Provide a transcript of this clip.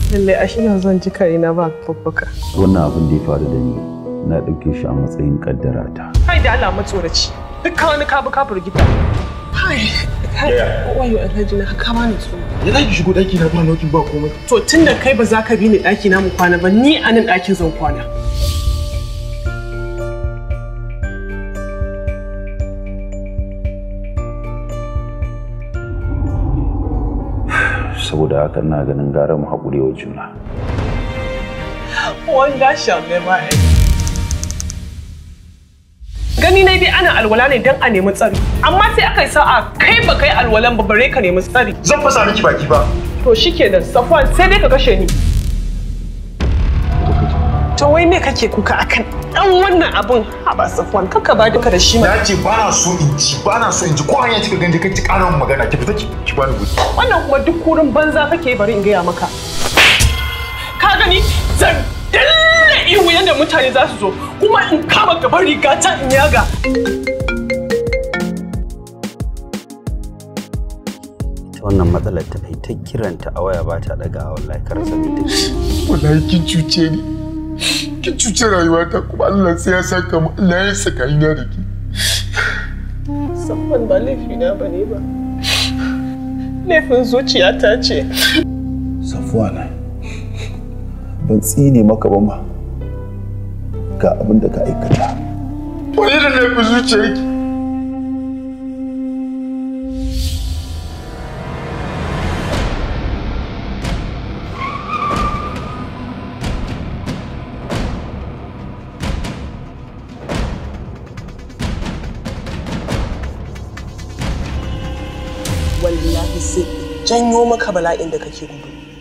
Lallai a shi zan ji kaina ba babbaka. wannan abin da ya faru da ni na ɗauke shi a matsayin kaddara ta Kai da Allah matsoraci. Duk wani kabu ka firgita. Kai, kai, wayo Alhaji na ka bani tsoro. Ya za ki shigo ɗaki na ba nokin ba komai. To tun da kai ba za ka bi ni ɗaki na mu kwana ba ni a nan ɗakin zan kwana. saboda haka ina ganin gara mu haƙuri wa juna Wanda shall never end. Gani na dai ana alwala ne don a nemi tsari. Amma sai aka yi sa'a kai ba kai alwalan ba bare ka nemi tsari. Zan fasa miki baki ba. To shikenan Safwan sai dai ka kashe ni. To wai me kake kuka akan dan wannan abun haba Safwan kaka ba duka da shi ma. Na ce ba na so in ci ba na so in ji ko hanya kika ganje kai ki ƙara min magana ki fita ki ki bani guri. Wannan kuma duk kurin banza kake bari in gaya maka. Ka gani zan dalle ihu yadda mutane za su zo kuma in kama gaban riga ta in yaga. ta wannan matsalar ta kai ta kiranta a waya ba ta daga wallahi kar sani da Wallahi kin cuce ni. Kin cuce rayuwata kuma Allah sai ya saka mu Allah ya saka ni na da ki. Safwan ba laifina ba ne ba. Laifin zuciyata ce. Safwana, ban tsine maka ba ma ga abin da ka aikata. Wani da laifin zuciyarki. Wallahi sai in janyo maka bala'in da kake gudu.